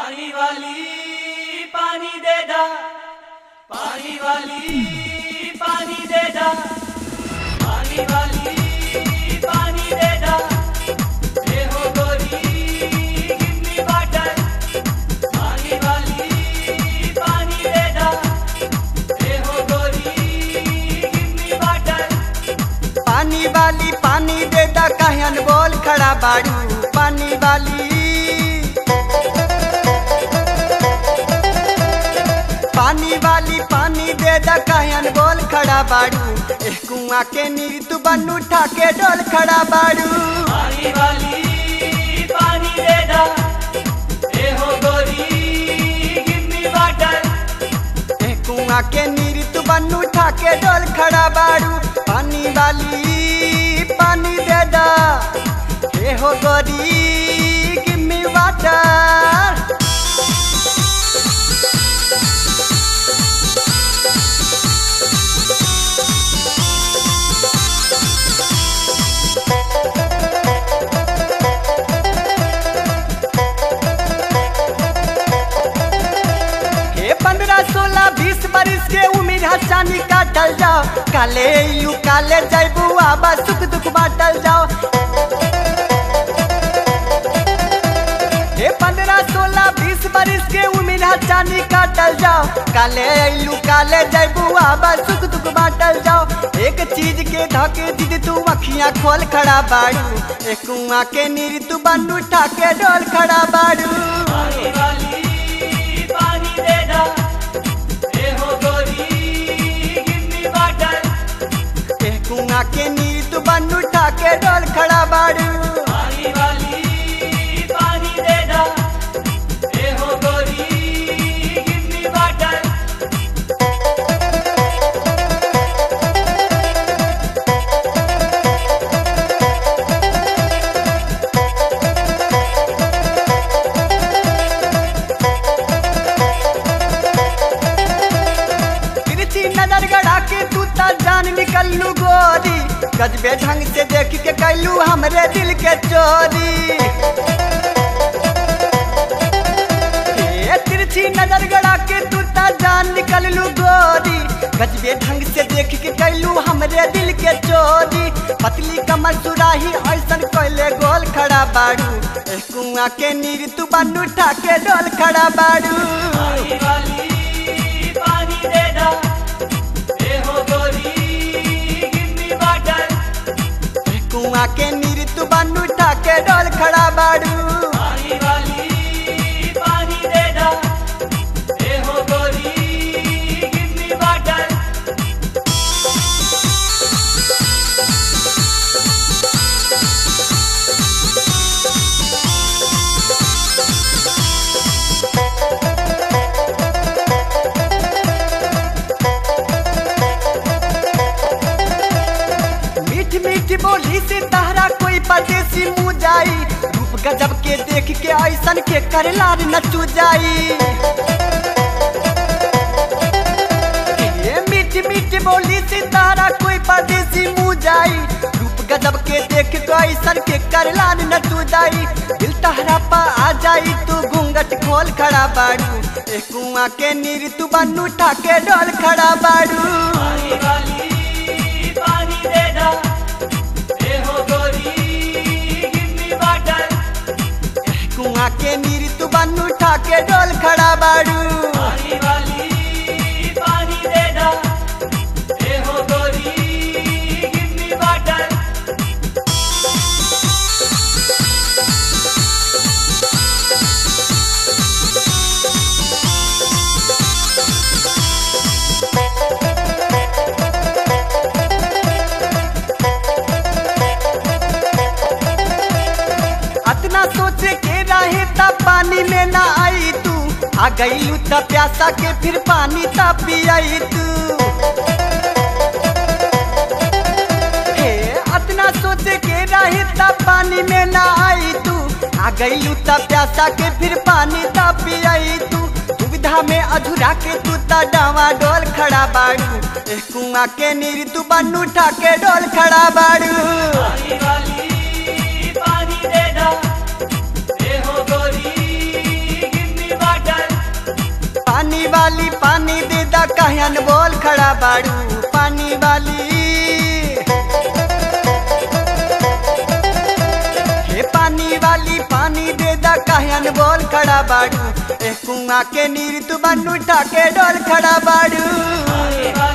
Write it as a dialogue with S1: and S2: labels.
S1: पानी वाली पानी दे दा पानी वाली पानी दे दा पानी वाली पानी दे दा ये हो गोरी गिन्नी वाटर पानी वाली पानी दे दा ये हो गोरी गिन्नी वाटर
S2: पानी वाली पानी दे दा कहन बोल खड़ा बाड़ू पानी वाली पानी वाली पानी दे दा कहन बोल खड़ा बाड़ू एह कुआं के नीर तू बन उठा के डोल खड़ा बाड़ू
S1: पानी वाली पानी दे दा ये हो गोरी गिन्नी वाटर
S2: एह कुआं के नीर तू बन उठा के डोल खड़ा बाड़ू पानी वाली पानी दे दा ए हो गोरी गिम्मी वाटर हे पंद्रह सोलह बीस बरिस के उम्र हसानी काटल जाओ काले यू काले जैबू आबा सुख दुख बाटल जाओ हे पंद्रह सोलह बीस बरिस के उम्र हसानी काटल जाओ काले यू काले जैबू आबा सुख दुख बाटल जाओ एक चीज के धके जिद तू अखियां खोल खड़ा बाड़ू एक कुआं के नीर तू बन उठा के डोल खड़ा बाड़ू
S1: पानी वाली पानी दे दा ये हो गोरी गिन्नी वाटर
S2: ए कुआं के नीर तू बन उठा के डोल खड़ा बाड़ू
S1: पानी वाली पानी दे दा ये हो गोरी गिन्नी वाटर
S2: तिरछी नजर गड़ा के तू ता जान निकलू गोरी गजबे ढंग से देख के कैलू हमरे दिल के चोरी ए तिरछी नजर गड़ा के तू ता जान निकलू गोरी गजबे ढंग से देख के कैलू हमरे दिल के चोरी पतली कमर सुराही ऐसन कैले गोल खड़ा बाड़ू ए कुआं के नीर तू बन उठा के डोल खड़ा बाड़ू
S1: पानी वाली पानी दे दा ये हो गोरी गिन्नी वाटर
S2: कुआं के नीर तू बन उठा के डोल खड़ा बाड़ू
S1: पानी वाली पानी दे दा ये हो गोरी गिन्नी वाटर
S2: मीठ मीठ बोली से तहरा कोई परदेसी मुँह जाई रूप गजब के देख के ऐसन के करलार नचू जाई ये मीठ मीठ बोली से तहरा कोई परदेसी मुँह जाई रूप गजब के देख के ऐसन के करलार नचू जाई दिल तहरा पा आ जाई तू घूंघट खोल खड़ा बाड़ू ए कुआं के नीर तू बन उठा के डोल खड़ा बाड़ू
S1: पानी वाली पानी दे दा ये हो गोरी गिन्नी वाटर
S2: कुआं के नीर तू बन उठा के डोल खड़ा बाड़ू
S1: पानी वाली पानी दे दा ये हो गोरी गिन्नी वाटर
S2: अतना सोचे के रहे तब पानी में ना आई तू आ गई त प्यासा के फिर पानी ता पियाई तू हे अतना सोचे के रहे तब पानी में ना आई तू आ गई त प्यासा के फिर पानी ता पियाई तू दुविधा में अधूरा के तू ता डावा डोल खड़ा बाड़ू ए कुआं के नीर तू बन उठा के डोल खड़ा बाड़ू
S1: पानी वाली पानी दे दा ये हो गोरी गिन्नी
S2: वाली पानी दे दा कहन बोल खड़ा बाड़ू पानी वाली हे पानी वाली पानी दे दा कहन बोल खड़ा बाड़ू ए कुआं के नीर तू बन उठा के डोल खड़ा बाड़ू
S1: पानी वाली